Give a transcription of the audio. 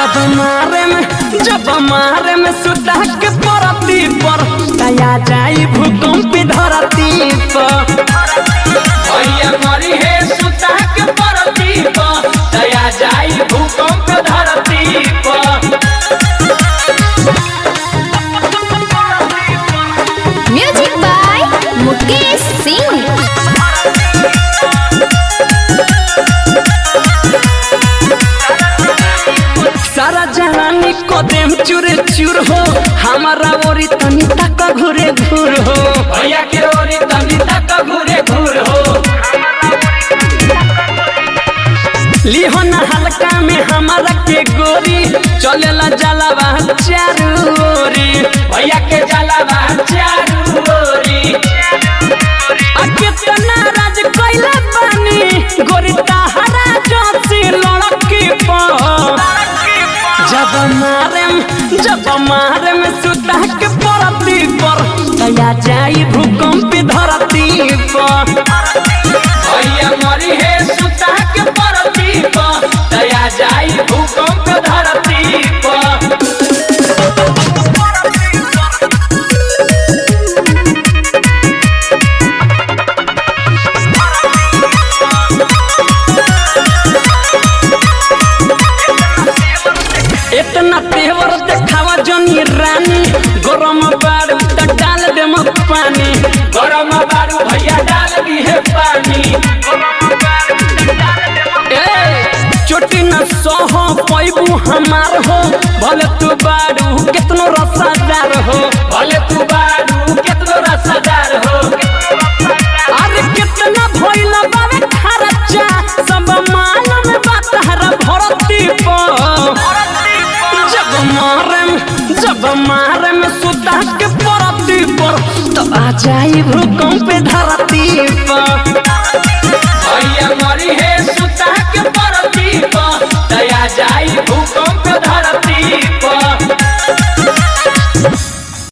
जब मारे में जब मारे में सुता के परती पर तया जाई भूकंप धरती पर भैया मरी है सुता के परती पर दया जाई भूकंप धरती पर म्यूजिक बाय मुकेश सिंह सारा जहानी कदम चूरे चूर हो हमारा ओरी तनी तक घुरे घूर हो भैया के ओरी तनी तक घूरे घूर हो लिहो न हल्का में हमारा के गोरी चलेला जलावा चारू ओरी भैया के जलावा चारू ओरी आ कितना राज कैले बानी गोरी ताहरा जोशी लड़की पर जब मारे जब मारे में सुता के परती पर तया जाई भूकंप धरती पर भैया मरी है सुता के परती पर दया जाई भूकंप धरती पर इतना तेवर देखावा जनी रानी गरम बारू त डाल दे पानी गरम बारू भैया डाल दी है पानी ए चोटी न सह पैबू हमार हो भले तू बारू कितनो रसादार हो भले तू बारू केतनो रसदार हो अरे कितना भइल बावे खर्चा सब मालूम बात हर भरती पर जब मारे जब मारे में सुता के परती पर तो आ जाई भूकंप धरती पर